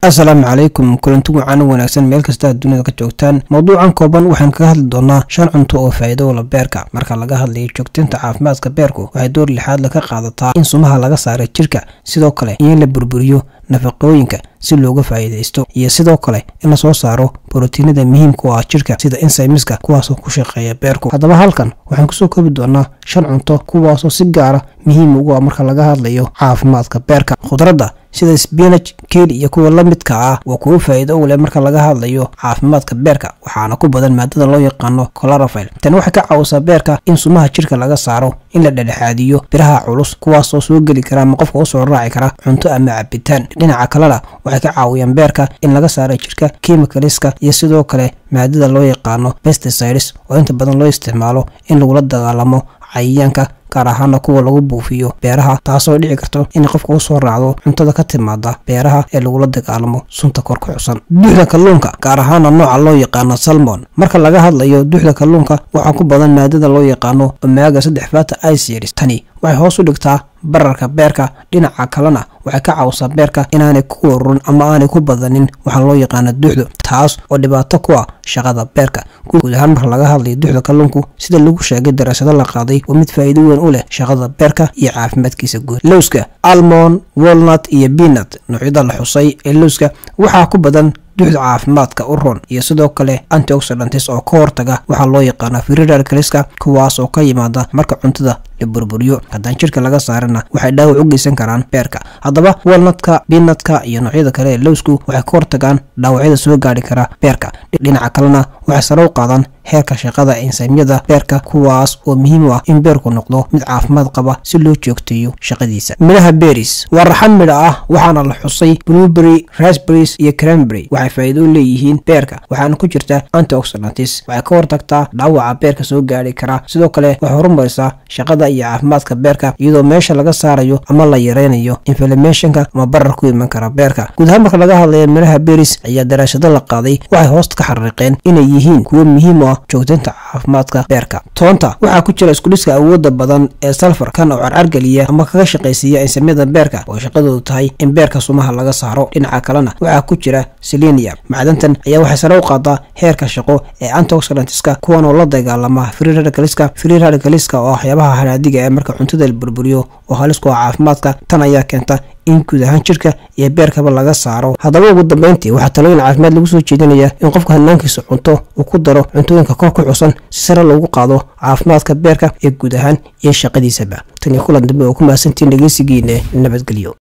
asalaamu calaykum kulanti wacan wanaagsan meel kasta aad dunida ka joogtaan mowduucan kooban waxaan kaga hadli doonaa shan cunto oo faa'iido ula beerka marka laga hadlayo joogtinta caafimaadka beerku waxay door lixaad la ka qaadataa in sumaha laga saara jirka sidoo kale in la burburiyo nafaqooyinka si looga faa'iidaysto iyo sidoo kale in la soo saaro borotiinada muhiimka u ah jirka sida insaymiska kuwaasoo ku shaqeeya beerku haddaba halkan waxaan kusoo koobi doonaa shan cunto kuwaasoo si gaara muhiim ugu ah marka laga hadlayo caafimaadka beerka khudradda sida sbinaj keeli iyo kuwa la midka ah waa kuwo faa'iido u leh marka laga hadlayo caafimaadka beerka waxaana ku badan maadada loo yaqaano colorafil tani waxay ka caawisaa beerka in sumaha jirka laga saaro in la dhexdhexaadiyo biraha culus kuwaasoo soo geli kara ama qofka usoo raaci kara cunto ama cabitaan dhinaca kalena waxay ka caawiyaan beerka in laga saaro jirka kimikaliska iyo sidoo kale maadada loo yaqaano pesticides oo inta badan loo isticmaalo in lagula dagaalamo cayayaanka gaar ahaana kuwa lagu buufiyo beeraha taasoo dhici karto in qofka usoo raacdo cuntada ka timaada beeraha ee lagula dagaalamo sunta kor ku xusan duuxda kalluunka gaar ahaana nooca loo yaqaano salmon marka laga hadlayo duuxda kalluunka waxaa ku badan maadada loo yaqaano omaaga saddex fata iceris tani waxay hoos u dhigtaa bararka beerka dhinaca kalena waxay ka caawisaa beerka inaanay ku warurin ama aanay ku badanin waxaa loo yaqaana duuxdu taas oo dhibaato ku ah shaqada beerka guud ahaan marka laga hadlayo duuxda kalluunku sida lagu sheegay daraasado la qaaday waa mid faa'iido weyn u leh shaqada beerka iyo caafimaadkiisa guud lowska almond walnut iyo biinat noocyada la xusay ee lowska waxaa ku badan duuxda caafimaadka u ron iyo sidoo kale antioxidantis oo ka hortaga waxaa loo yaqaana firirarkaliska kuwaas oo ka yimaada marka cuntada la burburiyo haddaan jirka laga saarana waxay dhaawac u geysan karaan beerka haddaba walnatka biinatka iyo noocyada kale ee lowsku waxay ka hortagaan dhaawacyada soo gaari kara beerka dhinaca kalena waxay sare u qaadaan heerka shaqada insaamyada beerka kuwaas oo muhiim u ah in beerku noqdo mid caafimaad qaba si loo joogteeyo shaqadiisa midhaha beris waa raxan midha ah waxaana la xusay blueberry rasberries iyo cranberry waxay faa'iido u leeyihiin beerka waxaana ku jirta antioxidantis waxay ka hortagtaa dhaawaca beerka soo gaari kara sidoo kale waxay horumarisaa shaqada iyo caafimaadka beerka iyadoo meesha laga saarayo ama la yareynayo inflamationka ama barar ku iman kara beerka guud ahaan marka laga hadlayo midhaha beris ayaa daraashado la qaaday waxay hoosta ka xariiqeen inay yihiin kuwo muhiim u ah joogtaynta caafimaadka beerka toonta waxaa ku jira iskudhiska awooda badan ee salfar kan oo carcargeliya ama kaga shaqaysiiya insamyada beerka oo shaqadoodu tahay in beerka sumaha laga saaro dhinaca kalena waxaa ku jira selenium macdantan ayaa waxay sare u qaadaa heerka shaqo ee antioxidantiska kuwan oo la dagaalama firirarkaliska firirarkaliska oo waxyaabaha hanaadiga ee marka cuntada la burburiyo oo halis ku ah caafimaadka tan ayaa keenta in guud ahaan jirka iyo beerkaba laga saaro haddaba ugu dambeyntii waxaa talooyin caafimaad lagu soo jeedinayaa in qofka hanaankiisa cunto uu ku daro cuntooyinka kor ku xusan si sare loogu qaado caafimaadka beerka ee guud ahaan iyo shaqadiisaba tan iyo kulan dambe oo ku mahadsantiin dhegeysigiina nabadgelyo